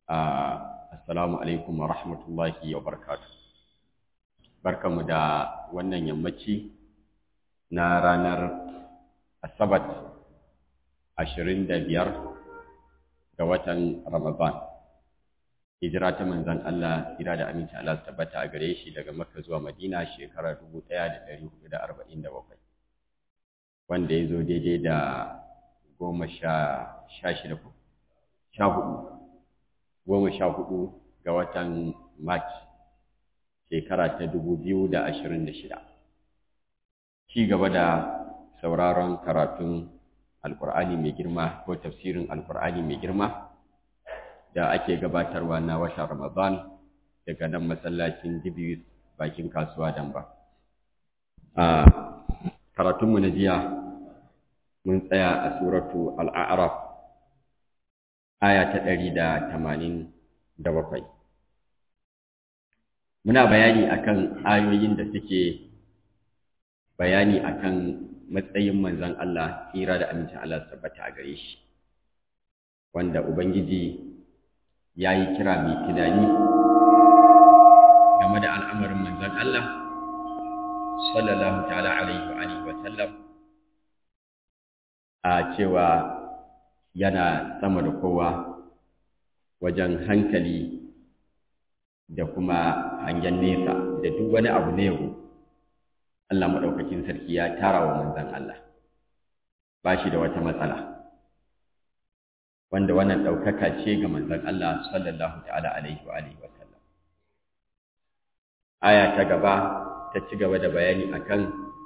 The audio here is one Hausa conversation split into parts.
Assalamu alaikum wa rahmatullahi wa barakatuh. Barkanmu da wannan yammaci na ranar Asabat ashirin da biyar ga watan Ramadan. Hijira ta manzan Allah tsira da aminci Allah su tabbata a gare shi daga Makka zuwa Madina shekarar dubu ɗaya da ɗari hudu da arba'in da bakwai. Wanda ya zo daidai da goma sha shida sha hudu goma sha hudu ga watan March shekara ta dubu biyu da ashirin da shida. Ci gaba da sauraron karatun Alƙur'ani mai girma ko tafsirin Alƙur'ani mai girma da ake gabatarwa na watan Ramadan daga nan masallacin Jibiris bakin kasuwa Damba. A karatunmu na jiya mun tsaya a suratu Al'araf aya ta ɗari da tamanin da bakwai. Muna bayani akan ayoyin da suke bayani akan matsayin manzon Allah tsira da amincin Allah su tabbata a gare shi, wanda Ubangiji ya yi kira mai tunani game da al'amarin manzon Allah, sallallahu ta'ala alaihi wa sallam, a cewa yana sama da kowa wajen hankali da kuma hangen nesa da duk wani abu na yau Allah maɗaukakin sarki ya tara wa manzan Allah ba shi da wata matsala wanda wannan ɗaukaka ce ga manzan Allah sallallahu ta'ala alaihi wa alihi wa sallam aya ta gaba ta ci gaba da bayani akan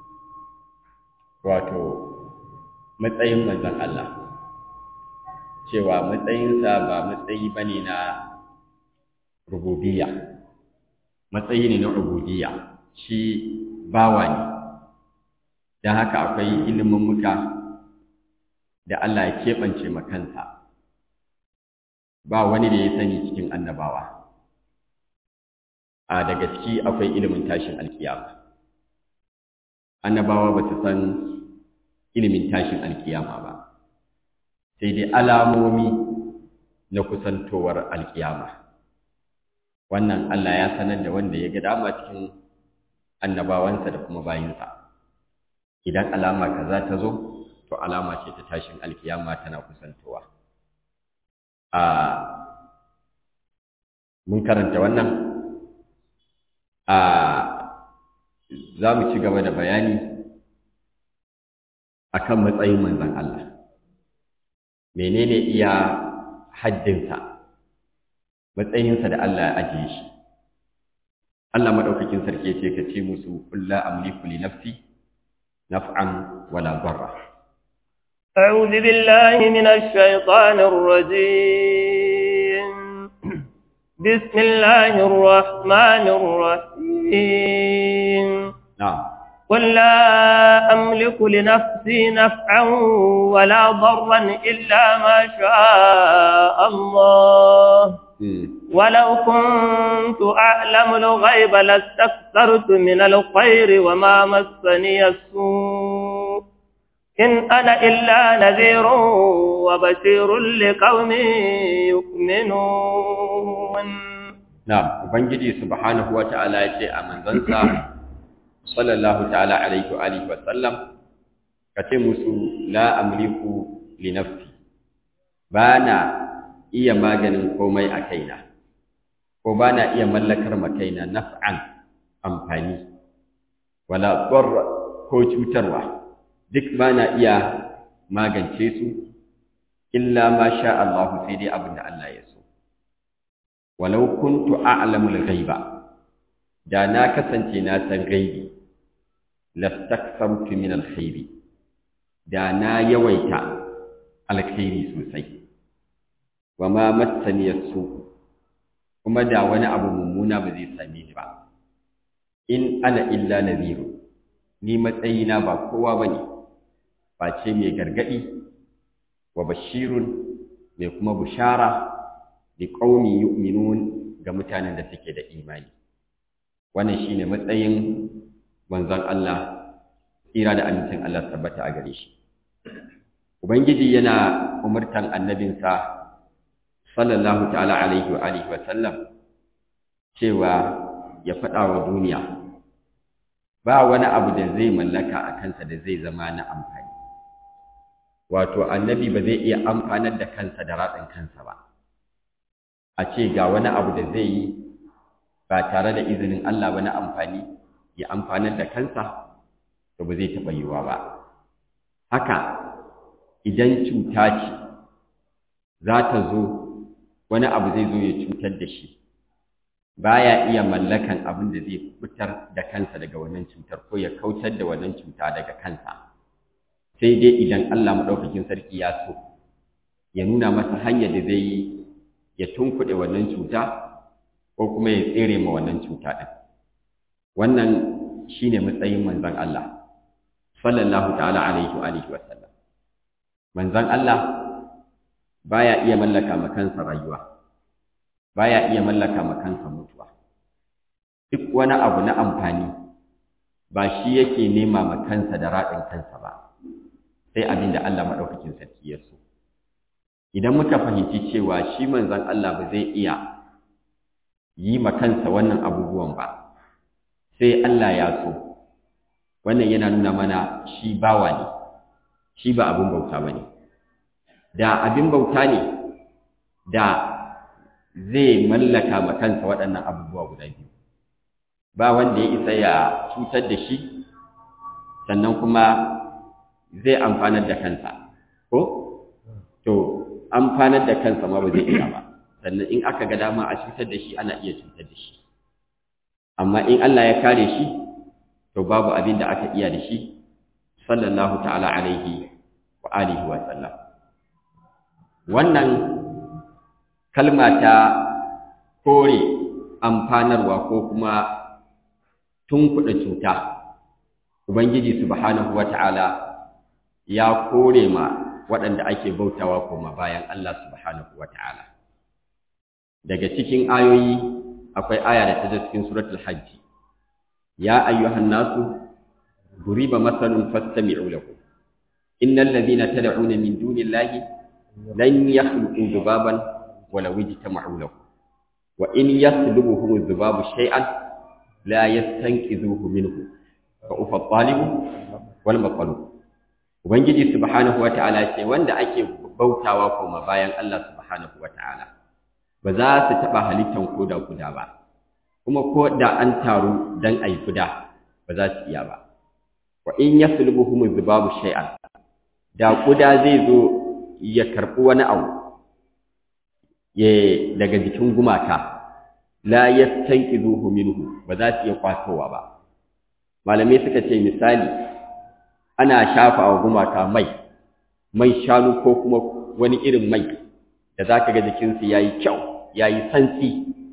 wato matsayin manzan Allah cewa matsayinsa ba matsayi ba ne na rububiyya matsayi ne na rububiyya shi bawa ne don haka akwai ilimin muka da Allah ya keɓance makansa ba wani da ya sani cikin annabawa a da gaske akwai ilimin tashin alkiyama annabawa ba su san ilimin tashin alkiyama ba sai dai alamomi na kusantowar alkiyama wannan Allah ya sanar da wanda ya ga dama cikin annabawansa da kuma bayinsa idan alama kaza ta zo to alama ce ta tashin alkiyama tana kusantowa a mun karanta wannan a za mu ci gaba da bayani akan matsayin manzon Allah menene iya haddinsa matsayinsa da Allah ya ajiye shi Allah madaukakin sarki yace ka ce musu qul la amliku li nafsi naf'an wala darra أعوذ بالله من الشيطان الرجيم بسم الله الرحمن الرحيم نعم قل لا أملك لنفسي نفعا ولا ضرا إلا ما شاء الله ولو كنت أعلم الغيب لاستكثرت من الخير وما مسني السوء إن أنا إلا نذير وبشير لقوم يؤمنون نعم وبنجي سبحانه وتعالى يجي أمن ذنسى sallallahu ta'ala alaihi wa alihi wa sallam ka ce musu la amliku li nafsi bana iya maganin komai a kaina ko bana iya mallakar ma kaina naf'an amfani wala darra ko cutarwa duk bana iya magance su illa ma sha Allah sai dai abin da Allah ya so walau kuntu a'lamul ghaiba da na kasance na san gaibi lastaksamtu min alkhairi da na yawaita alkhairi sosai wa ma massani yasu kuma da wani abu mummuna ba zai same ni ba in ana illa nadhiru ni matsayina ba kowa bane face mai gargadi wa bashirun mai kuma bushara li qaumi yu'minun ga mutanen da suke da imani wannan shine matsayin manzon Allah tsira da amincin Allah tabbata a gare shi ubangiji yana umurtan annabinsa sallallahu ta'ala alaihi wa alihi wa sallam cewa ya faɗa wa duniya ba wani abu da zai mallaka a kansa da zai zama na amfani wato annabi ba zai iya amfanar da kansa da ratsin kansa ba a ce ga wani abu da zai yi ba tare da izinin Allah ba na amfani ya amfanar da kansa to ba zai taɓa yiwuwa ba haka idan cuta ce za ta zo wani abu zai zo ya cutar da shi baya iya mallakan abin da zai fitar da kansa daga wannan cutar ko ya kautar da wannan cuta daga kansa sai dai idan Allah maɗaukakin sarki ya so ya nuna masa hanyar da zai yi ya tunkuɗe wannan cuta ko kuma ya tsere ma wannan cuta ɗin wannan shine matsayin manzon Allah sallallahu ta'ala alaihi wa alihi wa sallam manzon Allah baya iya mallaka ma kansa rayuwa baya iya mallaka ma kansa mutuwa duk wani abu na amfani ba shi yake nema ma kansa da raɗin kansa ba sai abin da Allah maɗaukakin sarki ya so idan muka fahimci cewa shi manzon Allah ba zai iya yi ma kansa wannan abubuwan ba sai Allah ya so wannan yana nuna mana shi bawa ne shi ba abin bauta ba ne da abin bauta ne da zai mallaka ma kansa waɗannan abubuwa guda biyu ba wanda ya isa ya cutar da shi sannan kuma zai amfanar da kansa ko to amfanar da kansa ma ba zai iya ba sannan in aka ga dama a cutar da shi ana iya cutar da shi amma in Allah ya kare shi to babu abin da aka iya da shi sallallahu ta'ala alaihi wa alihi wa sallam wannan kalma ta kore amfanarwa ko kuma tunkuɗa cuta ubangiji subhanahu wa ta'ala ya kore ma waɗanda ake bautawa koma bayan Allah subhanahu wa ta'ala daga cikin ayoyi akwai aya da ta zo cikin suratul hajji ya ayyuhan nasu duriba masalun fastami'u lahu innal ladhina tad'una min dunillahi lan yakhluqu dhubaban walaw ijtama'u lahu wa in yaslubuhum dhubabu shay'an la yastanqidhuhu minhu fa ufa talibu wal maqlub ubangiji subhanahu wata'ala ce wanda ake bautawa kuma bayan Allah subhanahu wata'ala ba za su taba halittan koda guda ba kuma ko da an taru dan ayi guda ba za su iya ba wa in yaslubuhum dhubabu shay'an da kuda zai zo ya karbi wani abu ya daga jikin gumaka la yastanqidhuhu minhu ba za su iya kwatowa ba malamai suka ce misali ana shafa wa gumaka mai mai shanu ko kuma wani irin mai da za ka ga jikinsu ya yi kyau ya yi santsi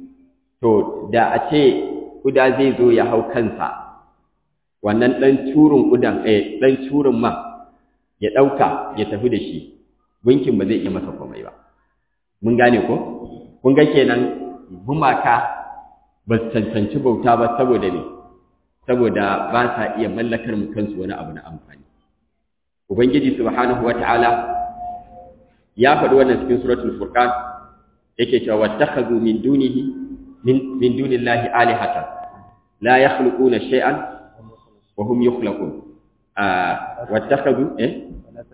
to da a ce kuda zai zo ya hau kansa wannan ɗan curin kudan eh ɗan curin man ya ɗauka ya tafi da shi gunkin ba zai iya masa komai ba mun gane ko kun ga kenan gumaka ba su cancanci bauta ba saboda ne saboda ba sa iya mallakar mu kansu wani abu na amfani ubangiji subhanahu wataala ya faɗi wannan cikin suratul furqan yake cewa wattakhadhu min dunihi min min dunillahi alihatan la yakhluquna shay'an wa hum yukhlaqun ah wattakhadhu eh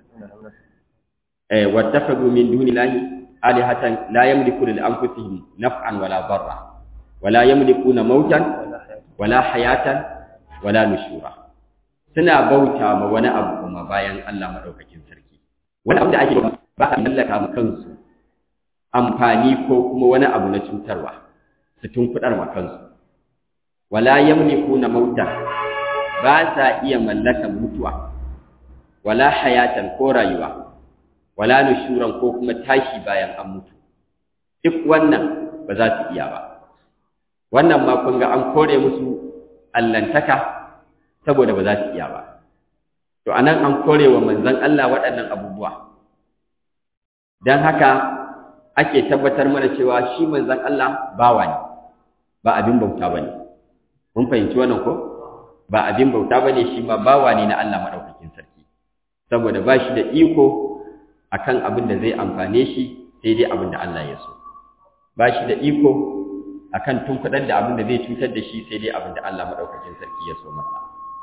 eh wattakhadhu min dunillahi alihatan la yamlikuna li anfusihim naf'an wala darra wala yamlikuna mautan wala hayatan wala nushura suna bauta ma wani abu kuma bayan Allah madaukakin sarki wani abu da ake ba a mallaka ma kansu amfani ko kuma wani abu na cutarwa su tunkudar ma kansu wala yamlikuna mauta ba sa iya mallakan mutuwa wala hayatan ko rayuwa wala nushuran ko kuma tashi bayan an mutu duk wannan ba za su iya ba wannan ma kun ga an kore musu allantaka saboda ba za su iya ba to anan an kore wa manzon Allah waɗannan abubuwa dan haka ake tabbatar mana cewa shi manzon Allah bawa ne ba abin bauta bane mun fahimci wannan ko ba abin bauta bane shi ma bawa ne na Allah madaukakin sarki saboda ba shi da iko akan abin da zai amfane shi sai dai abin da Allah ya so ba shi da iko akan tunkuɗar da abin da zai cutar da shi sai dai abin da Allah maɗaukakin sarki ya so masa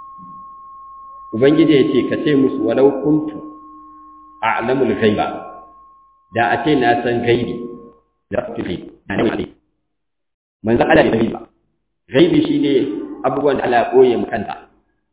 ubangiji ya ce ka ce musu walau kuntu a'lamul ghaiba da a ce na san gaibi da su ce na ne mai manzo Allah da gaibi gaibi shine abubuwan da Allah ya koye mu kanta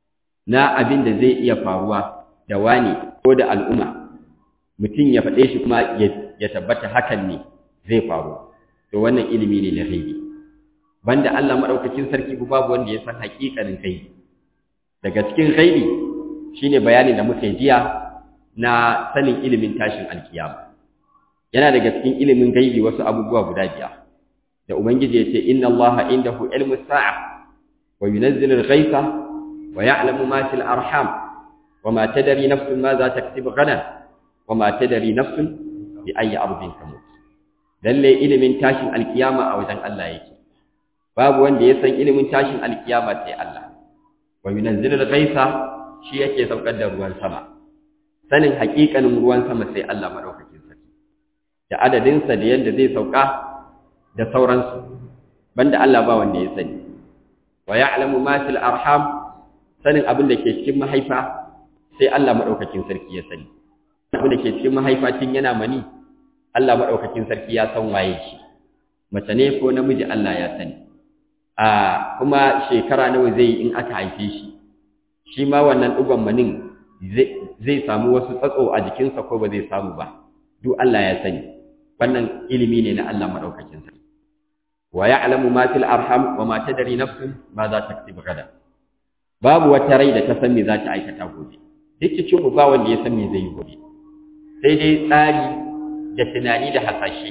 na abin da zai iya faruwa da wani ko da al'umma mutum ya faɗe shi kuma ya tabbata hakan ne zai faru to wannan ilimi ne na gaibi banda Allah madaukakin sarki babu wanda ya san haƙiƙanin gaibi daga cikin gaibi shine bayanin da muka jiya na sanin ilimin tashin alkiyama yana daga cikin ilimin gaibi wasu abubuwa guda biyar da ubangiji ya ce inna allaha indahu ilmus sa'a wa yunazzilu al-ghaytha wa ya'lamu ma fil arham wa ma tadri nafsun ma za taktubu ghadan wa ma tadri nafsun bi ayyi ardin tamut lalle ilimin tashin alkiyama a wajen Allah yake babu wanda ya san ilimin tashin alkiyama sai Allah wa yunazzilu al-ghaytha shi yake saukar da ruwan sama sanin haƙiƙanin ruwan sama sai Allah madaukakin sarki da adadin sa da yanda zai sauka da sauransu banda Allah ba wanda ya sani wa ya'lamu ma fil arham sanin abin da ke cikin mahaifa sai Allah madaukakin sarki ya sani abin da ke cikin mahaifa tun yana mani Allah madaukakin sarki ya san waye shi mace ne ko namiji Allah ya sani a kuma shekara nawa zai in aka haife shi shi ma wannan dugon manin zai samu wasu tsatso a jikinsa ko ba zai samu ba duk Allah ya sani wannan ilimi ne na Allah madaukakin sarki wa ya'lamu ma fil arham wa ma tadri nafsun ma za ta kasibu gada babu wata rai da ta san me za ta aikata gobe duk cikin mu ba wanda ya san me zai yi gobe sai dai tsari da tunani da hasashe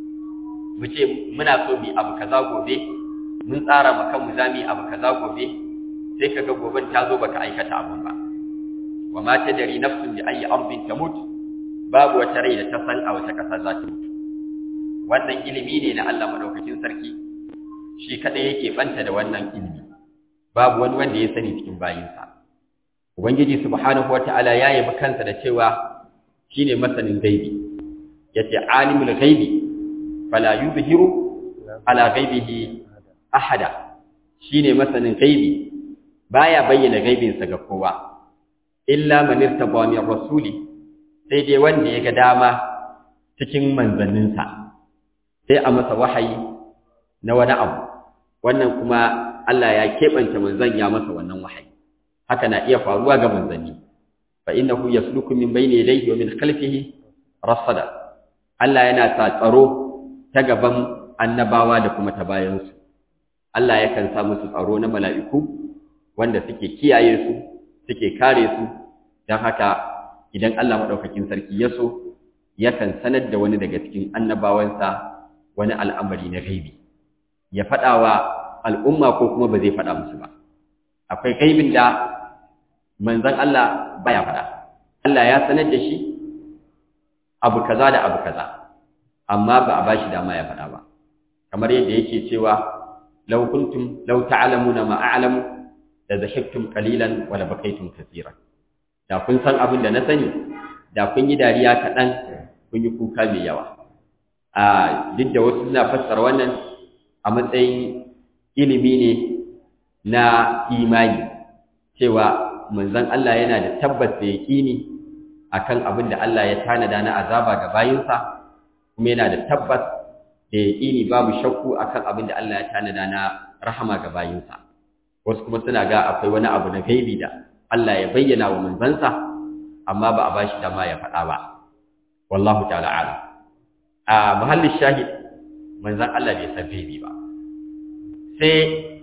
mu ce muna so mu abu kaza gobe mun tsara ma kanmu za mu yi abu kaza gobe sai kaga goben ta zo baka aikata abun ba wa ma tadri nafsun bi ayyi ardin tamut babu wata rai da ta san a wata kasa za ta mutu wannan ilimi ne na Allah madaukakin sarki shi kadai yake banta da wannan ilimi babu wani wanda ya sani cikin bayinsa ubangiji subhanahu wataala ya yabi kansa da cewa shine masanin gaibi yace alimul ghaibi fala yuzhiru ala ghaibihi ahada shine masanin gaibi baya bayyana gaibinsa ga kowa illa man irtaba min rasuli sai dai wanda ya ga dama cikin manzanninsa sai a masa wahayi na wani abu wannan kuma Allah ya keɓance manzan ya masa wannan wahayi haka na iya faruwa ga manzanni fa innahu yasluku min bayni yadayhi wa min khalfihi rasada Allah yana sa tsaro ta gaban annabawa da kuma ta bayansu Allah yakan sa musu tsaro na mala'iku wanda suke kiyaye su suke kare su don haka idan Allah maɗaukakin sarki ya so yakan sanar da wani daga cikin annabawansa wani al'amari na gaibi ya faɗa wa al'umma ko kuma ba zai faɗa musu ba akwai gaibin da manzan Allah baya faɗa Allah ya sanar da shi abu kaza da abu kaza amma ba a bashi dama ya faɗa ba kamar yadda yake cewa law kuntum law ta'lamuna ma a'lamu la zahiktum qalilan wa la bakaytum kaseeran da kun san abin da na sani da kun yi dariya kaɗan kun yi kuka mai yawa a duk da wasu suna fassara wannan a matsayin ilimi ne na imani cewa manzon Allah yana da tabbas da yaƙini akan abin da Allah ya tanada na azaba ga bayinsa kuma yana da tabbas da yaƙini babu shakku akan abin da Allah ya tanada na rahama ga bayinsa wasu kuma suna ga akwai wani abu na gaibi da Allah ya bayyana wa manzansa amma ba a bashi dama ya faɗa ba wallahu ta'ala alam a muhallin shahid manzan Allah bai san gaibi ba sai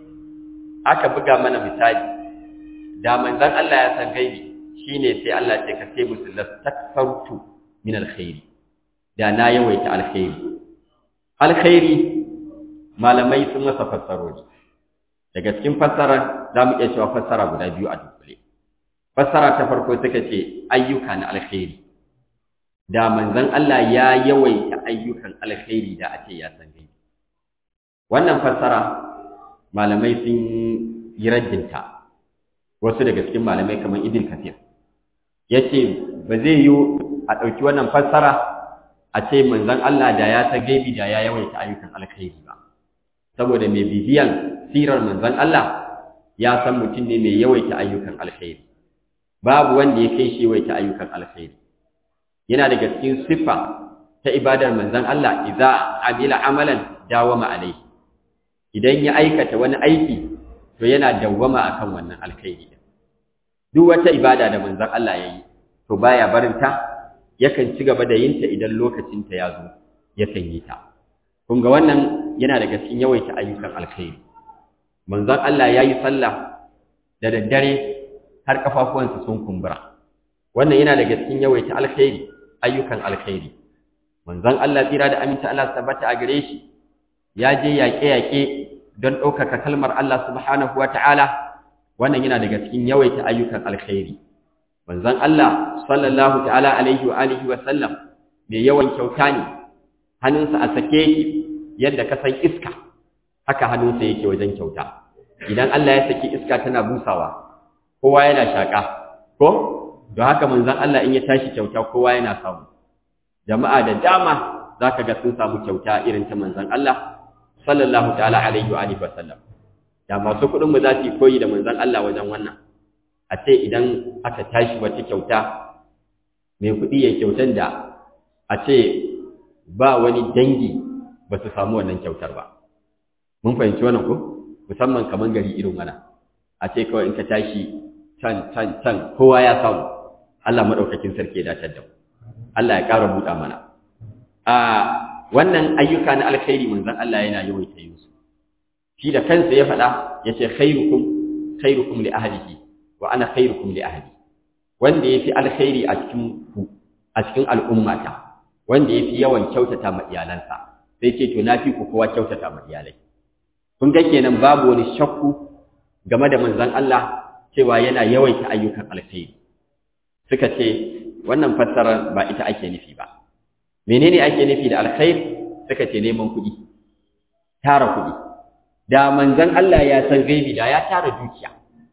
aka buga mana misali da manzan Allah ya san gaibi shine sai Allah ce ka ce musu lastakfartu min alkhairi da na yawaita alkhairi alkhairi malamai sun masa fassarori daga cikin fassara za mu iya cewa fassara guda biyu a dukkule fassara ta farko suka ce ayyuka na alkhairi da manzon Allah ya yawaita ayyukan alkhairi da a ce ya san gaibi wannan fassara malamai sun yi raddinta wasu daga cikin malamai kamar Ibn Kathir yace ba zai yi a ɗauki wannan fassara a ce manzon Allah da ya ta gaibi da ya yawaita ayyukan alkhairi ba saboda mai bibiyan sirar manzon Allah ya san mutum ne mai yawaita ayyukan alkhairi babu wanda ya kai shi yawaita ayyukan alkhairi yana daga cikin siffa ta ibadar manzon Allah idza amila amalan dawama alaihi idan ya aikata wani aiki to yana dawwama akan wannan alkhairi duk wata ibada da manzon Allah yayi to baya barinta yakan ci gaba da yin ta idan lokacin ta ya zo yakan yi ta kun ga wannan yana daga cikin yawaita ayyukan alkhairi manzon Allah yayi sallah da daddare har kafafuwansa sun kumbura wannan yana daga cikin yawaita alkhairi ayyukan alkhairi manzon Allah tsira da aminta Allah tabbata a gare shi ya je yaƙe-yaƙe don ɗaukaka kalmar Allah subhanahu wata'ala wannan yana daga cikin yawaita ayyukan alkhairi manzon Allah sallallahu ta'ala alaihi wa alihi wa sallam mai yawan kyauta ne hannunsa a sake yake yadda ka san iska haka hannunsa yake wajen kyauta idan Allah ya saki iska tana busawa kowa yana shaka ko don haka manzon Allah in ya tashi kyauta kowa yana samu jama'a da dama zaka ga sun samu kyauta irin ta manzon Allah sallallahu ta'ala alaihi wa alihi wasallam da masu kuɗin mu za su koyi da manzon Allah wajen wannan a ce idan aka tashi wata kyauta mai kuɗi ya kyautan da a ce ba wani dangi ba su samu wannan kyautar ba mun fahimci wannan ko musamman kaman gari irin wannan a ce kawai in ka tashi can can can kowa ya samu Allah madaukakin sarki ya dace da mu Allah ya ƙara buɗa mana a wannan ayyuka na alkhairi manzon Allah yana yawaita yin su shi da kansa ya faɗa yace khairukum khairukum li ahlihi wa ana khairukum li ahli wanda yafi alkhairi a cikin ku a cikin al'ummata wanda yafi yawan kyautata ma iyalansa sai ce to nafi ku kowa kyautata ma iyalai kun ga kenan babu wani shakku game da manzon Allah cewa yana yawaita ayyukan alkhairi suka ce wannan fassara ba ita ake nufi ba menene ake nufi da alkhair suka ce neman kuɗi tara kuɗi da manzon Allah ya san gaibi da ya tara dukiya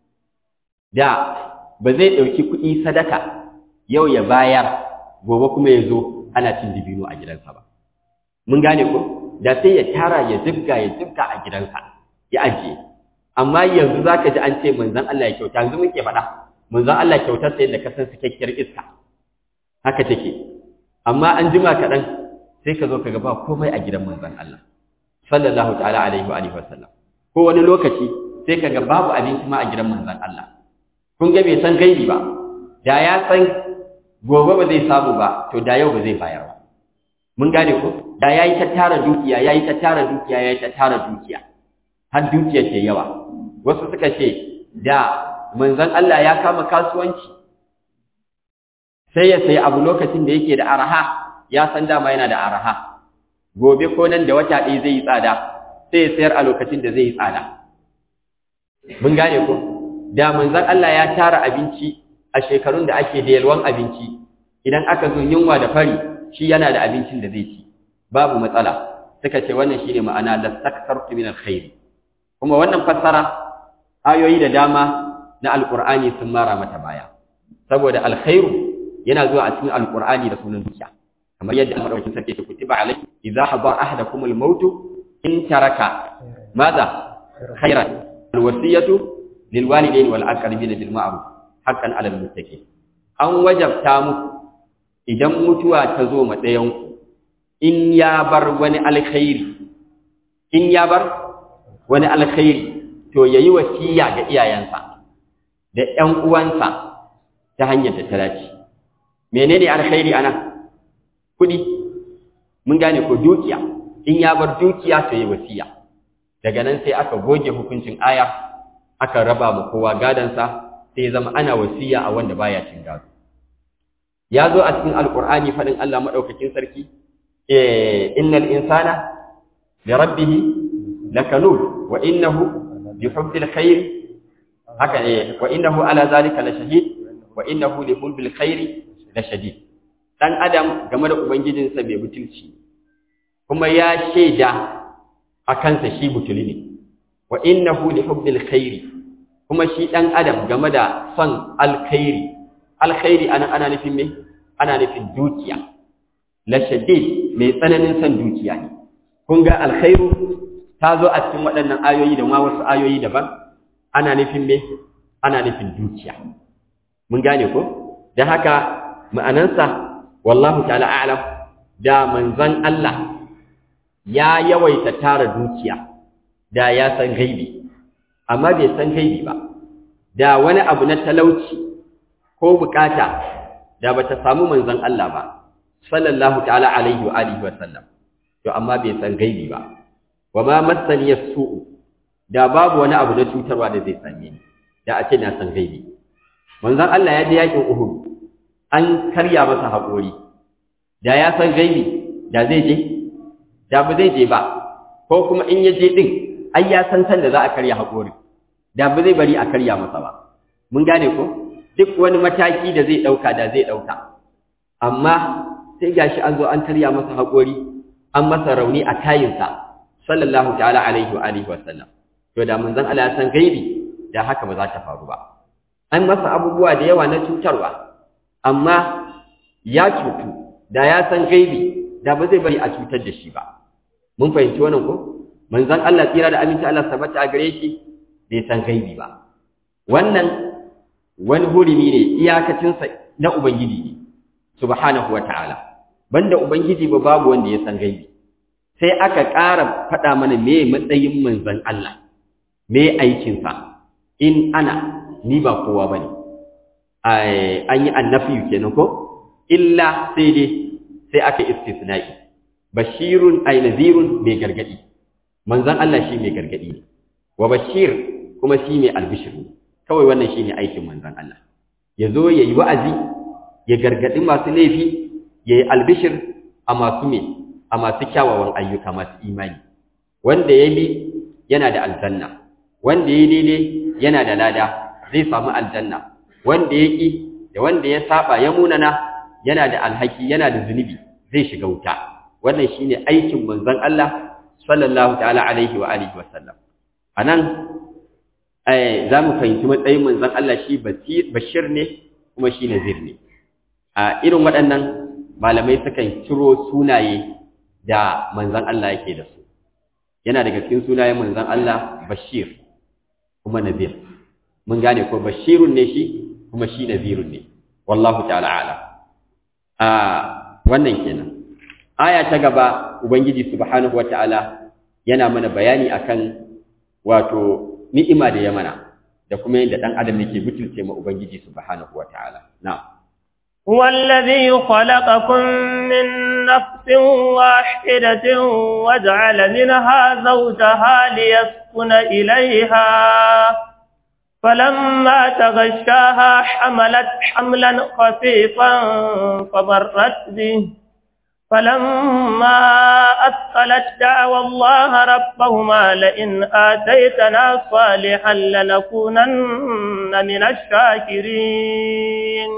da ba zai ɗauki kuɗi sadaka yau ya bayar gobe kuma ya zo ana cin dibino a gidansa ba mun gane ko da sai ya tara ya zibga ya zibga a gidansa ya ajiye amma yanzu zaka ji an ce manzon Allah ya kyauta yanzu muke faɗa manzon Allah kyautar sai da kasan cikakkiyar iska haka take amma an jima kaɗan sai ka zo ka ga ba komai a gidan manzon Allah sallallahu ta'ala alaihi wa alihi wasallam ko wani lokaci sai ka ga babu abinci ma a gidan manzon Allah kun ga bai san gaibi ba da ya san gobe ba zai samu ba to da yau ba zai bayar ba mun gane ko da yayi ta tara dukiya yayi ta tara dukiya yayi ta tara dukiya har dukiya ce yawa wasu suka ce da manzon Allah ya kama kasuwanci sai ya sayi abu lokacin da yake da araha ya san dama yana da araha gobe ko nan da wata ɗaya zai yi tsada sai ya sayar a lokacin da zai yi tsada mun gane ko da manzon Allah ya tara abinci a shekarun da ake da yalwan abinci idan aka zo yunwa da fari shi yana da abincin da zai ci babu matsala suka ce wannan shine ma'ana lastaktartu min alkhair kuma wannan fassara ayoyi da dama na alqur'ani sun mara mata baya saboda alkhairu yana zuwa a cikin alqur'ani da sunan dukiya kamar yadda Allah madaukakin sarki ya kutiba alai idza hadara ahadakum almaut in taraka madha khairan alwasiyatu lilwalidayn wal aqrabin bil ma'ruf haqqan 'ala almuttaqin an wajabta muku idan mutuwa ta zo ma ɗayan ku in ya bar wani alkhairi in ya bar wani alkhairi to yayi wasiya ga iyayensa da ƴan uwansa ta hanyar da ta dace menene alkhairi anan kudi mun gane ko dukiya in ya bar dukiya to yi wasiya daga nan sai aka goge hukuncin aya aka raba mu kowa gadansa sai zama ana wasiya a wanda baya cin gado ya zo a cikin alqur'ani fadin Allah madaukakin sarki eh innal insana li rabbih lakanud wa innahu bi hubbil khair haka eh wa innahu ala zalika la shahid wa innahu li hubbil khair la shadid dan adam game da ubangijinsa bai butulci kuma ya shaida a kansa shi butuli ne wa innahu li hubbil khairi kuma shi dan adam game da son alkhairi alkhairi ana ana nufin me ana nufin dukiya la shadid mai tsananin san dukiya ne kun ga alkhairu ta zo a cikin waɗannan ayoyi da ma wasu ayoyi daban ana nufin me ana nufin dukiya mun gane ko dan haka ma'anansa wallahu ta'ala a'lam da manzon Allah ya yawaita tara dukiya da ya san gaibi amma bai san gaibi ba da wani abu na talauci ko bukata da bata samu manzon Allah ba sallallahu ta'ala alaihi wa alihi wa sallam to amma bai san gaibi ba wa ma massani yasu'u da babu wani abu na cutarwa da zai same ni da a ce na san gaibi manzon Allah ya je yakin Uhud an karya masa haƙori da ya san gaibi da zai je da ba zai je ba ko kuma in ya je din ai ya san san da za a karya haƙori da ba zai bari a karya masa ba mun gane ko duk wani mataki da zai ɗauka da zai ɗauka amma sai gashi an zo an karya masa haƙori an masa rauni a kayinsa sallallahu ta'ala alaihi wa alihi wa sallam to da manzon Allah ya san gaibi da haka ba za ta faru ba an masa abubuwa da yawa na cutarwa amma ya cutu da ya san gaibi da ba zai bari a cutar da shi ba mun fahimci wannan ko manzon Allah tsira da aminci Allah sabata a gare shi bai san gaibi ba wannan wani hurumi ne iyakacinsa na ubangiji ne subhanahu wa ta'ala banda ubangiji ba babu wanda ya san gaibi sai aka ƙara faɗa mana me matsayin manzon Allah me aikinsa in ana ni ba kowa bane an yi annafi kenan ko illa sai dai sai aka istisna'i bashirun ay nadhirun mai gargadi manzon Allah shi mai gargadi ne wa bashir kuma shi mai albishir kawai wannan shine aikin manzon Allah yazo yayi wa'azi ya gargadi masu laifi yayi albishir a masu me a masu kyawawan ayyuka masu imani wanda ya bi yana da aljanna wanda ya daidai yana da lada zai samu aljanna wanda ya ƙi da wanda ya saba ya munana yana da alhaki yana da zunubi zai shiga wuta wannan shine aikin manzon Allah sallallahu ta'ala alaihi wa alihi wa sallam anan eh zamu fahimci matsayin manzon Allah shi bashir ne kuma shi nazir ne a irin waɗannan malamai sukan ciro sunaye da manzon Allah yake da su yana daga cikin sunayen manzon Allah bashir kuma nazir mun gane ko bashirun ne shi kuma shi nazirun ne wallahu ta'ala ala a wannan kenan aya ta gaba ubangiji subhanahu wata'ala yana mana bayani akan wato ni'ima da ya mana da kuma yadda dan adam yake butulce ma ubangiji subhanahu wata'ala na'am هو الذي خلقكم من نفس واحدة وجعل منها زوجها ليسكن إليها فلما تغشاها حملت حملا خفيفا فمرت به فلما أثقلت دعوى الله ربهما لئن آتيتنا صالحا لنكونن من الشاكرين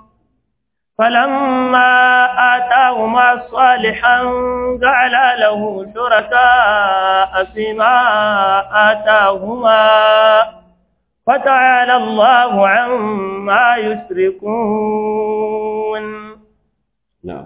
فلما آتاهما صالحا جعلا له شركاء فيما آتاهما فتعالى الله عما يشركون نعم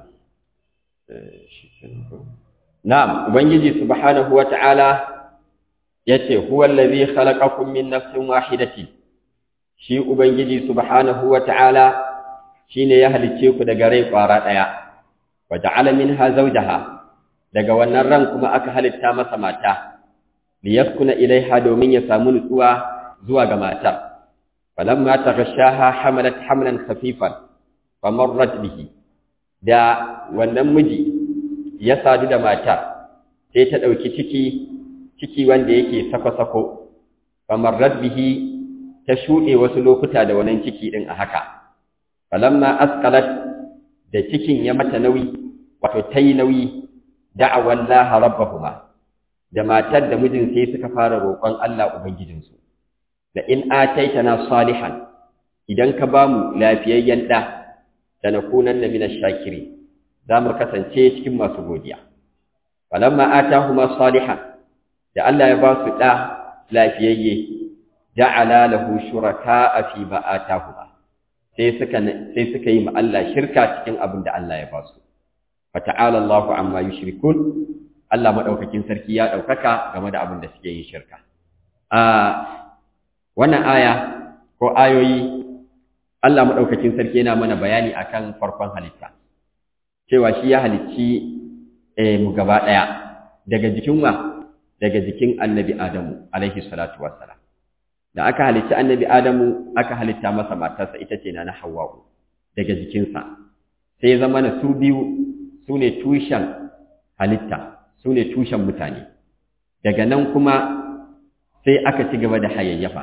نعم ubangiji subhanahu wata'ala yace huwa allazi khalaqakum min nafsin wahidatin shi ubangiji subhanahu wata'ala shine ya halice ku daga rai kwara daya waja'ala minha zawjaha daga wannan ran kuma aka halitta masa mata liyaskuna ilaiha domin ya samu nutsuwa zuwa ga matar falamma taghashaha hamalat hamlan khafifan famarrat bihi da wannan miji ya sadu da matar sai ta dauki ciki ciki wanda yake sako-sako famarrat bihi ta shuɗe wasu lokuta da wannan ciki din a haka falamma asqalat da cikin ya mata nauyi wato tayi nauyi da'awa Allah rabbahuma da matar da mijin sai suka fara roƙon Allah ubangijinsu da in ataitana salihan idan ka bamu lafiyayyen da da nakunanna minash shakiri zamu kasance cikin masu godiya falamma atahuma salihan da Allah ya ba su da lafiyayye ja'ala lahu shuraka'a fi ma atahuma sai suka sai suka yi ma Allah shirka cikin abin da Allah ya ba su fata'ala Allahu amma yushrikun Allah madaukakin sarki ya daukaka game da abin da suke yin shirka a wannan aya ko ayoyi Allah madaukakin sarki yana mana bayani akan farkon halitta cewa shi ya halicci eh, mu gaba daya daga jikin wa daga jikin annabi Adamu alaihi salatu wassalam da aka halicci annabi Adamu aka halitta masa matarsa ita ce na Hawwa'u daga jikinsa sai ya zama na su biyu su ne tushen halitta su ne tushen mutane daga nan kuma sai aka ci gaba da hayayyafa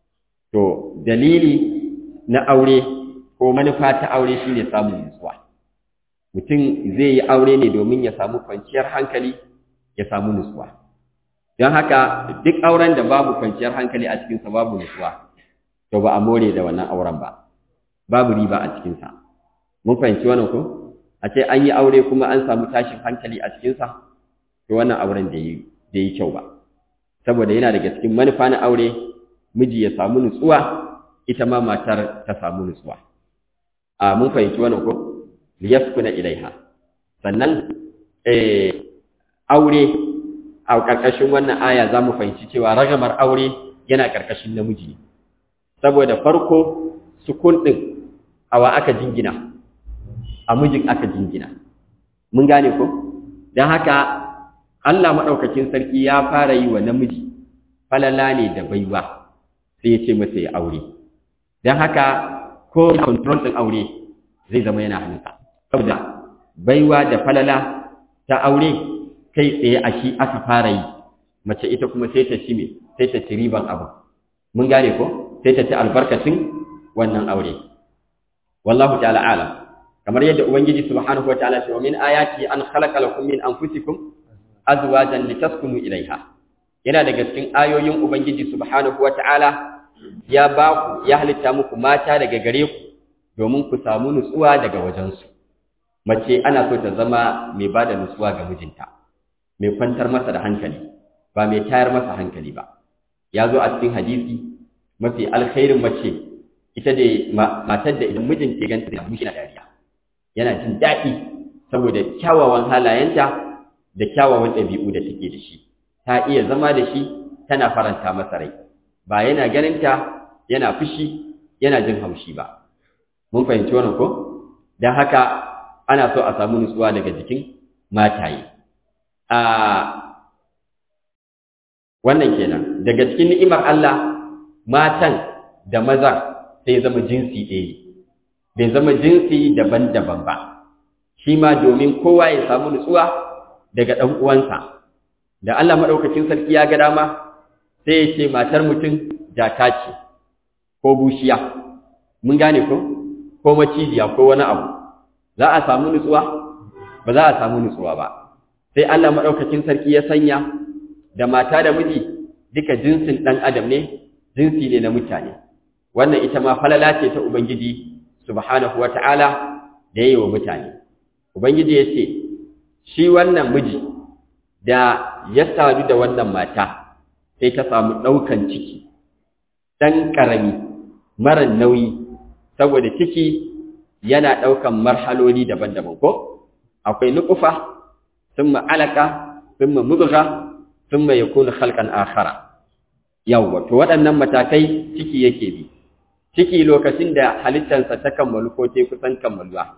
to dalili na aure ko manufa ta aure shine samun nutsuwa mutum zai yi aure ne domin ya samu kwanciyar hankali ya samu nutsuwa don haka duk auren da babu kwanciyar hankali a cikinsa babu nutsuwa to ba a more da wannan auren ba babu riba a cikinsa mun fahimci wannan ko a ce an yi aure kuma an samu tashin hankali a cikinsa to wannan auren da yi da yi kyau ba saboda yana daga cikin manufa na aure miji ya samu nutsuwa ita ma matar ta samu nutsuwa a mun fahimci wannan ko liyaskuna ilaiha sannan eh aure a ƙarƙashin wannan aya za mu fahimci cewa ragamar aure yana ƙarƙashin namiji ne saboda farko sukun ɗin awa aka jingina a mijin aka jingina mun gane ko don haka Allah maɗaukakin sarki ya fara yi wa namiji falala ne da baiwa sai ya ce masa ya aure don haka ko control ɗin aure zai zama yana hannunsa saboda baiwa da falala ta aure kai tsaye a shi aka fara yi mace ita kuma sai ta ci me sai ta ci riban abu mun gane ko sai ta ci albarkacin wannan aure wallahu ta'ala alam kamar yadda ubangiji subhanahu wataala ce wa min ayati an khalaqa lakum min anfusikum azwajan litaskunu ilaiha yana daga cikin ayoyin ubangiji subhanahu wataala ya ba ku ya halitta muku mata daga gare ku domin ku samu nutsuwa daga wajensu mace ana so ta zama mai bada nutsuwa ga mijinta mai kwantar masa da hankali ba mai tayar masa hankali ba ya zo a cikin hadisi mafi alkhairin mace ita da matar da idan mijin ke ganta da mushi na dariya yana jin daɗi saboda kyawawan halayenta da kyawawan ɗabi'u da take da shi ta iya zama da shi tana faranta masa rai ba yana ganinta yana fushi yana jin haushi ba mun fahimci wannan ko don haka ana so a samu nutsuwa daga jikin mataye a wannan kenan daga cikin ni'imar Allah matan da mazan sai zama jinsi ɗaya bai zama jinsi daban-daban ba shi ma domin kowa ya samu nutsuwa daga ɗan uwansa da Allah maɗaukacin sarki ya ga dama sai ya ce matar mutum jaka ce ko bushiya mun gane ko ko macijiya ko wani abu za a samu nutsuwa ba za a samu nutsuwa ba sai Allah maɗaukacin sarki ya sanya da mata da miji duka jinsin ɗan adam ne jinsi ne na mutane wannan ita ma falala ce ta ubangiji subhanahu wata'ala da yayi wa mutane ubangiji ya ce shi wannan miji da ya sadu da wannan mata sai ta samu ɗaukan ciki ɗan ƙarami mara nauyi saboda ciki yana ɗaukan marhaloli daban-daban ko akwai nukufa thumma alaka thumma mudgha thumma yakunu khalqan akhara yawwa to waɗannan matakai ciki yake bi ciki lokacin da halittarsa ta kammalu ko ta kusan kammaluwa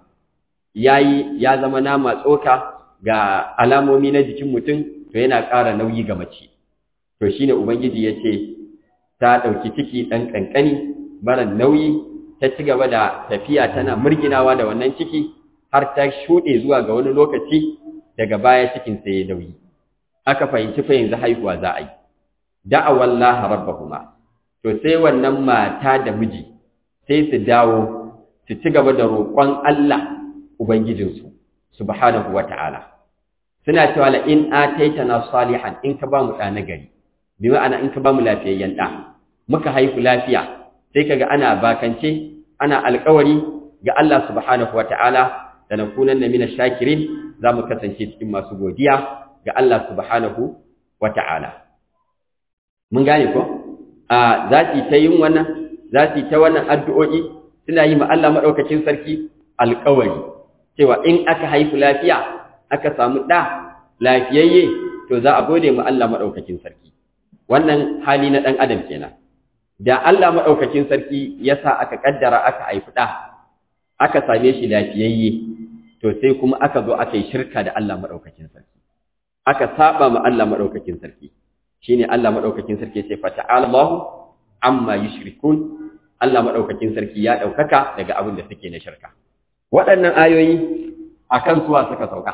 yayi ya zama nama tsoka ga alamomi na jikin mutum to yana ƙara nauyi ga mace to shine ubangiji yace ta ɗauki ciki ɗan ƙanƙani mara nauyi ta ci gaba da tafiya tana murginawa da wannan ciki har ta shuɗe zuwa ga wani lokaci daga baya cikin sai ya nauyi aka fahimci fa yanzu haihuwa za a yi da'awallaha rabbahuma to sai wannan mata da miji sai su dawo su ci gaba da roƙon Allah ubangijinsu subhanahu wata'ala suna cewa la in ataitana salihan in ka ba mu ɗa nagari bi ma'ana in ka ba mu lafiyayyen ɗa muka haihu lafiya sai kaga ana bakance ana alƙawari ga Allah subhanahu wata'ala da nakunanna mina shakirin za mu kasance cikin masu godiya ga Allah subhanahu wata'ala mun gane ko a za su ta yin wannan za su ta wannan addu'o'i suna yi ma Allah maɗaukacin sarki alƙawari cewa in aka haifu lafiya aka samu ɗa lafiyayye to za a gode ma Allah maɗaukakin sarki wannan hali na ɗan adam kenan da Allah maɗaukakin sarki ya sa aka ƙaddara aka haifi ɗa aka same shi lafiyayye to sai kuma aka zo aka yi shirka da Allah maɗaukakin sarki aka saba ma Allah maɗaukakin sarki shine Allah maɗaukakin sarki sai fata'ala Allahu amma yushrikun Allah maɗaukakin sarki ya ɗaukaka daga abin da suke na shirka waɗannan ayoyi akan suwa suka sauka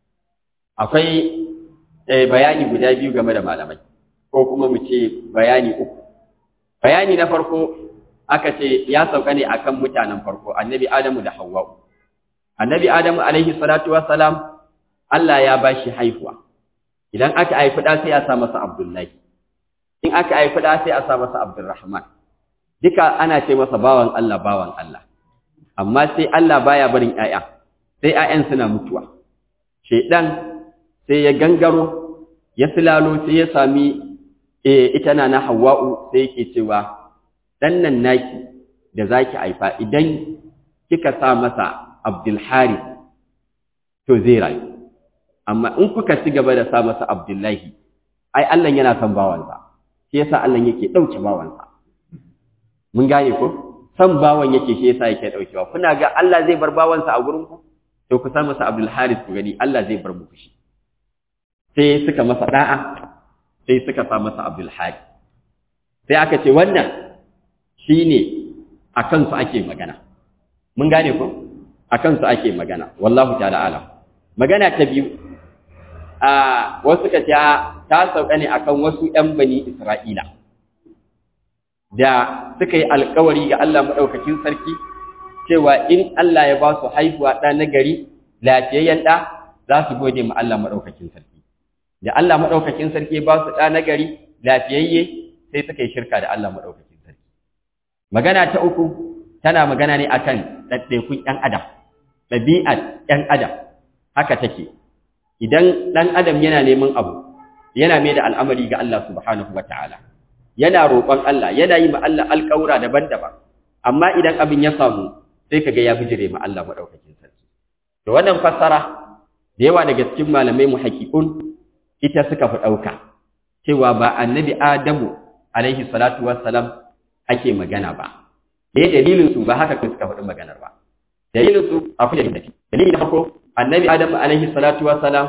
akwai bayani guda biyu game da malamai ko kuma mu ce bayani uku bayani na farko aka ce ya sauka ne akan mutanen farko annabi adamu da hawwa'u annabi adamu alaihi salatu wassalam Allah ya bashi haihuwa idan aka haifi da sai a sa masa abdullahi in aka haifi da sai a sa masa abdurrahman duka ana ce masa bawan Allah bawan Allah amma sai Allah baya barin ƴaƴa sai ƴaƴan suna mutuwa shedan sai ya gangaro ya silalo sai ya sami ita na na hawa'u sai yake cewa ɗan nan naki da zaki haifa idan kika sa masa abdulhari to zai rayu amma in kuka ci gaba da sa masa abdullahi ai Allah yana son bawansa shi yasa Allah yake ɗauke bawansa mun gane ko san bawan yake shi yasa yake ɗaukewa kuna ga Allah zai bar bawansa a gurin ku to ku sa masa abdulhari ku gani Allah zai bar muku shi sai suka masa da'a sai suka sa masa Abdul Hadi sai aka ce wannan shine a kansu ake magana mun gane ko a kansu ake magana wallahu ta'ala alam magana ta biyu a wasu ka ce ta sauka ne akan wasu ƴan bani Isra'ila da suka yi alkawari ga Allah madaukakin sarki cewa in Allah ya ba su haihuwa ɗa na gari lafiyayyen ɗa za su gode ma Allah madaukakin sarki da Allah maɗaukakin sarki ba su ɗa na gari lafiyayye sai suka yi shirka da Allah maɗaukakin sarki. Magana ta uku tana magana ne akan ɗaiɗaikun ‘yan adam, ɗabi'ar ‘yan adam, haka take. Idan ɗan adam yana neman abu, yana mai da al'amari ga Allah subhanahu wa ta'ala, yana roƙon Allah, yana yi ma Allah alƙawura daban-daban, amma idan abin ya samu sai ka ga ya bijire ma Allah maɗaukakin sarki. Da wannan fassara, da yawa daga cikin malamai mu haƙiƙun ita suka fi ɗauka cewa ba annabi Adamu alaihi salatu wassalam ake magana ba da dalilin su ba haka kun suka faɗi maganar ba dalilin su akwai dalilin da dalilin na farko annabi Adamu alaihi salatu wassalam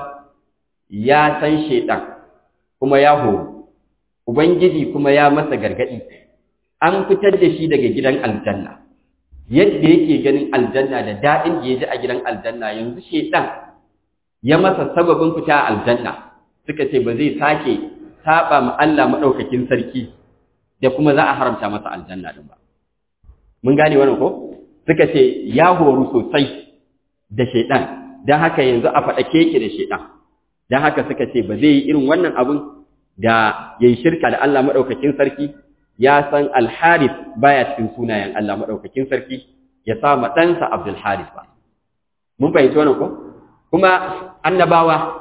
ya san shaitan kuma ya horo ubangiji kuma ya masa gargadi an fitar da shi daga gidan aljanna yadda yake ganin aljanna da daɗin da ya ji a gidan aljanna yanzu shaitan ya masa sababin fita aljanna suka ce ba zai sake saba ma Allah madaukakin sarki da kuma za a haramta masa aljanna din ba mun gane wannan ko suka ce ya horu sosai da shedan dan haka yanzu a fada keke da shedan dan haka suka ce ba zai yi irin wannan abun da yayi shirka da Allah madaukakin sarki ya san al-harith baya cikin sunayen Allah madaukakin sarki ya sa ma ɗansa Abdul Harith ba mun fahimci wannan ko kuma annabawa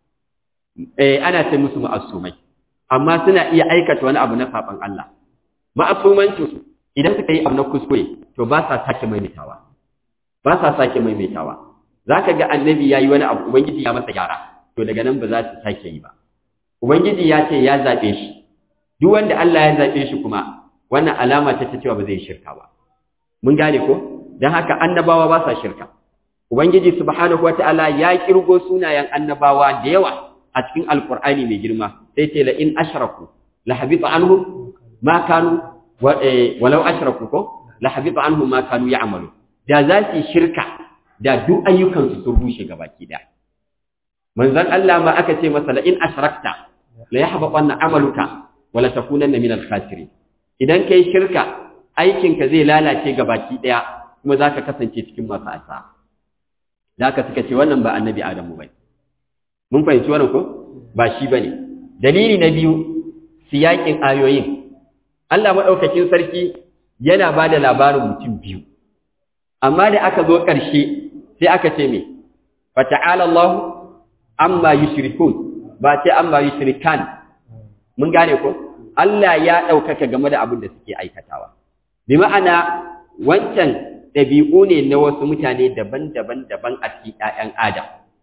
eh ana ce musu ma'asumai amma suna iya aikata wani abu na saban Allah ma'asumancin su idan suka yi abu na kuskure to ba sa sake maimaitawa ba sa sake maimaitawa zaka ga annabi yayi wani abu ubangiji ya masa gyara to daga nan ba za su sake yi ba ubangiji ya ce ya zabe shi duk wanda Allah ya zabe shi kuma wannan alama ta cewa ba zai shirka ba mun gane ko dan haka annabawa ba sa shirka ubangiji subhanahu wataala ya kirgo sunayen annabawa da yawa a cikin alkur'ani mai girma sai ce la in ashraku la habita anhum ma kanu walau ashraku ko la habita anhum ma kanu ya'malu da za su shirka da duk ayyukan su sun rushe gabaki daya manzon Allah ma aka ce masa la in ashrakta la yahbatanna amaluka wala takunanna min al-khasirin idan kai shirka aikinka zai lalace gabaki daya kuma zaka kasance cikin masu asa zaka suka ce wannan ba annabi Adamu bai mun fahimci wannan ko ba shi bane dalili na biyu siyakin ayoyin Allah madaukakin sarki yana bada labarin mutum biyu amma da aka zo ƙarshe sai aka ce me fata'ala Allah amma yushrikun ba ce amma yushrikan mun gane ko Allah ya ɗaukaka game da abin da suke aikatawa bi ma'ana wancan ɗabi'u ne na wasu mutane daban-daban daban a cikin ‘ya'yan Adam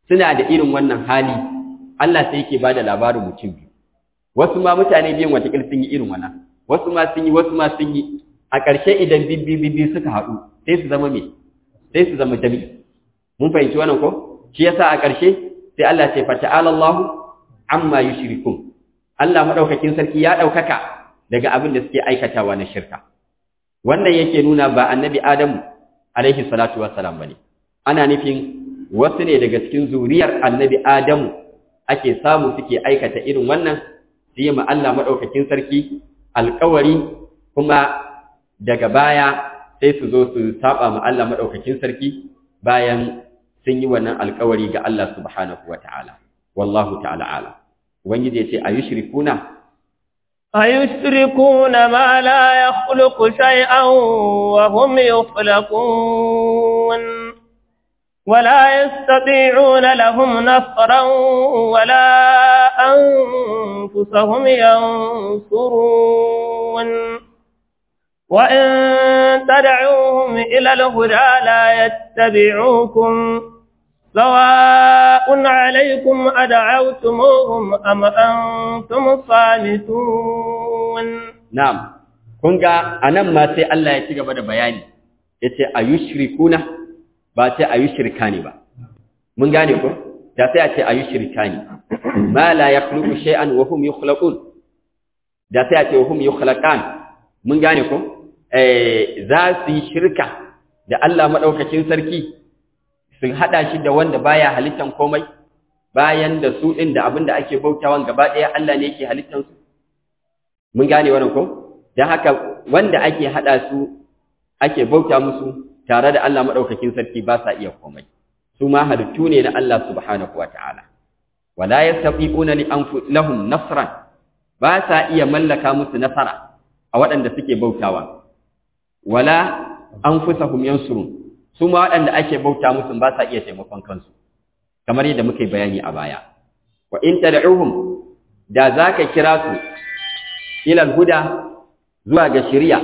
suna da irin wannan hali Allah sai yake bada labarin mutum biyu wasu ma mutane biyan watakil sun yi irin wannan wasu ma sun yi wasu ma sun yi a ƙarshe idan bibbi bibbi suka haɗu sai su zama me sai su zama jami'i mun fahimci wannan ko shi yasa a ƙarshe sai Allah ce fata'ala Allahu amma yushrikun Allah madaukakin sarki ya daukaka daga abin da suke aikatawa na shirka wannan yake nuna ba annabi Adamu alaihi salatu wassalam bane ana nufin wasu ne daga cikin zuriyar annabi Adamu ake samu suke aikata irin wannan su yi ma Allah madaukakin sarki alƙawari kuma daga baya sai su zo su saba ma Allah madaukakin sarki bayan sun yi wannan alkawari ga Allah subhanahu wata'ala wallahu ta'ala ala ubangiji yace ayushrikuna ayushrikuna ma la yakhluqu shay'an wa hum yakhluqun ولا يستطيعون لهم نصرا ولا أنفسهم ينصرون وإن تدعوهم إلى الهدى لا يتبعوكم سواء عليكم أدعوتموهم أم أنتم صامتون نعم kunga anan ma sai Allah ya ci gaba da bayani yace ayushrikuna ba sai ayushrikani ba mun gane ko da sai a ce ayushrikani ma la yakhluqu shay'an wa hum yukhlaqun da sai a ce wa hum yukhlaqan mun gane ko za su yi shirka da Allah maɗaukakin sarki su haɗa shi da wanda baya halittan komai bayan da su ɗin da abin da ake bautawan gaba ɗaya Allah ne yake halittan su mun gane wannan ko don haka wanda ake haɗa su ake bauta musu tare da Allah maɗaukakin sarki ba sa iya komai su ma halittu ne na Allah subhanahu wa ta'ala wala yastati'una li lahum nasran ba sa iya mallaka musu nasara a waɗanda suke bautawa wala anfusahum yansurun su ma waɗanda ake bauta musu ba sa iya taimakon kansu kamar yadda muka yi bayani a baya wa in tad'uhum da zaka kira su ila huda zuwa ga shari'a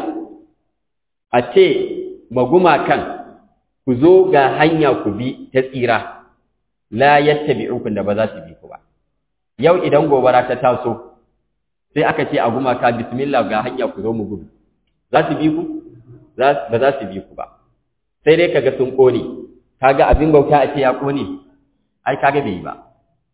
a ce maguma kan ku zo ga hanya ku bi ta tsira la yattabi'ukum da ba za su bi ku ba yau idan gobara ta taso sai aka ce a gumaka bismillah ga hanya ku zo mu gudu za su bi ku ba za su bi ku ba sai dai kaga sun kone kaga abin bauta a ce ya kone ai kaga bai yi ba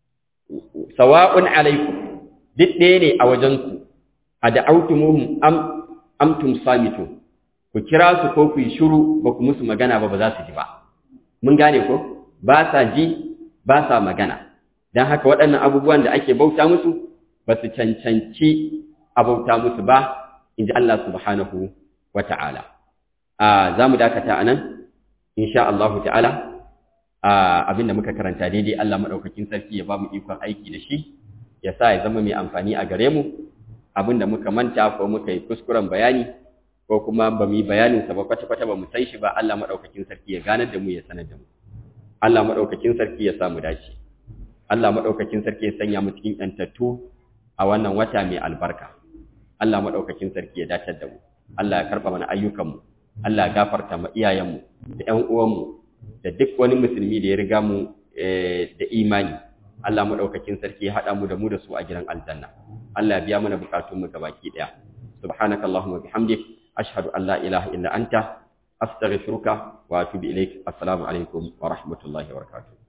sawa'un alaikum duk ɗaya ne a wajen ku a da'autumuhum am amtum samitu ku kira su ko ku yi shiru ba ku musu magana ba ba za su ji ba mun gane ko ba sa ji ba sa magana don haka waɗannan abubuwan da ake bauta musu ba su cancanci a bauta musu ba in ji Allah subhanahu wa ta'ala. Za mu dakata a nan, insha Allah ta'ala, abin da muka karanta daidai Allah maɗaukakin sarki ya ba mu ikon aiki da shi, ya sa ya zama mai amfani a gare mu, abin da muka manta ko muka yi kuskuren bayani, ko kuma ba mu yi bayaninsa ba kwata-kwata ba mu san shi ba Allah maɗaukakin sarki ya ganar da mu ya sanar da mu. Allah maɗaukakin sarki ya samu dace. Allah maɗaukakin sarki ya sanya mu cikin ‘yantattu a wannan wata mai albarka. Allah maɗaukakin sarki ya dace da mu. Allah ya karɓa mana ayyukanmu. Allah ya gafarta ma iyayenmu da ‘yan uwanmu da duk wani musulmi da ya riga mu da imani. Allah maɗaukakin sarki ya haɗa mu da mu da su a gidan aljanna. Allah ya biya mana bukatunmu gabaki ɗaya. Subhanaka Allahumma bihamdik ashhadu an la ilaha illa anta astaghfiruka wa atubu ilaik. Assalamu alaikum wa rahmatullahi wa barakatuh.